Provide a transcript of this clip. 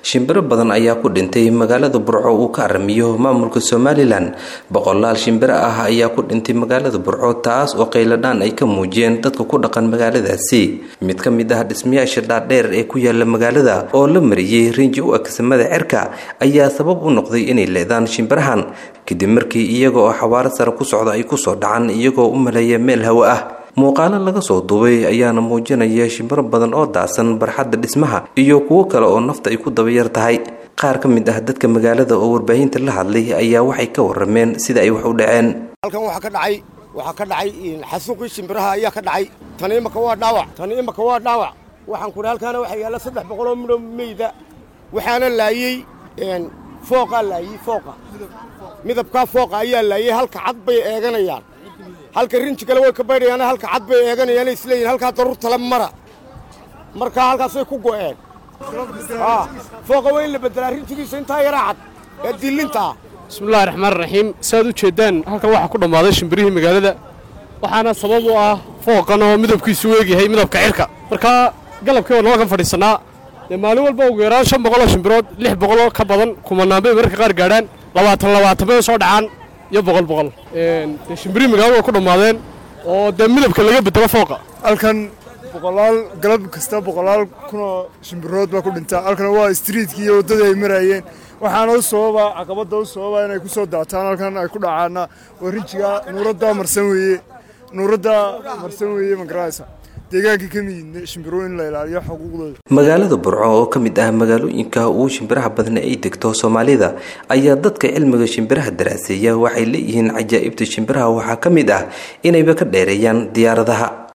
shimbiro badan ayaa ku dhintay magaalada burco uu ka aramiyo maamulka somalilan boqolaal shimbiro ah ayaa ku dhintay magaalada burco taas oo qayladhaan ay ka muujiyeen dadka ku dhaqan magaaladaasi mid ka mid ah dhismayaasha dhaadheer ee ku yaala magaalada oo la mariyey rinji u agsamada cerka ayaa sabab u noqday inay leedaan shimbirahan kadib markii iyaga oo xawaaro sare ku socda ay kusoo dhacaan iyagoo u maleeya meel hawo ah muuqaalo laga soo duubay ayaana muujinaya shimbiro badan oo daasan barxadda dhismaha iyo kuwo kale oo nafta ay ku dabayar tahay qaar ka mid ah dadka magaalada oo warbaahinta la hadlay ayaa waxay ka warameen sida ay wax u dhaceen halkan waxaa ka dhacay waxaa ka dhacay xasuuqii shimbiraha ayaa ka dhacay tan imaka waa dhaawac tan imaka waa dhaawac waxaan ku halkaana waxaa yaalla saddex boqol oo midho meyda waxaana laayey fooqaa laayey fooqa midabkaa fooqa ayaa laayey halka cad bay eeganayaan halka rinji kale way ka baydhayaan halka cad bay eeganayaan isleeyihin halkaa daruur tale mara markaa halkaasay ku go'een fooqa waa in la bedelaa rinjigiisa intaa yaraa cad ee dillintaa bismillahi raxmaan raxiim saaad u jeeddaan halkan waxaa ku dhammaaday shimbirihii magaalada waxaana sabab u ah fooqan oo midabkiisu weegyahay midabka cirka markaa galabkii waa noo kan fadhiisannaa dee maalin walba ugu yaraan shan boqoloo shimbirood lix boqoloo ka badan kumanaan bay mararka qaar gaadhaan labaatan labaatan bay soo dhacaan iyo boqol boqol dee shimbirihii magaalada waa ku dhammaadeen oo dee midabka laga bedelo fooqa halkan boqolaal galab kasta boqolaal kunoo shimbirood baa ku dhintaa halkan waa istriitkii iyo waddadii ay maraayeen waxaana u sababa caqabadda u sababa inay ku soo daataan halkan ay ku dhacaana waa rinjiga nuuradda marsan weeye nuuradda marsan weeye magaraysa deegaankii ka miyidna shimbiro in la ilaaliyo xuquuqdooda magaalada burco oo ka mid ah magaalooyinka ugu shimbiraha badan ay degto soomaalida ayaa dadka cilmiga shimbiraha daraaseeya waxay leeyihiin cajaa'ibta shimbiraha waxaa ka mid ah inayba ka dheereeyaan diyaaradaha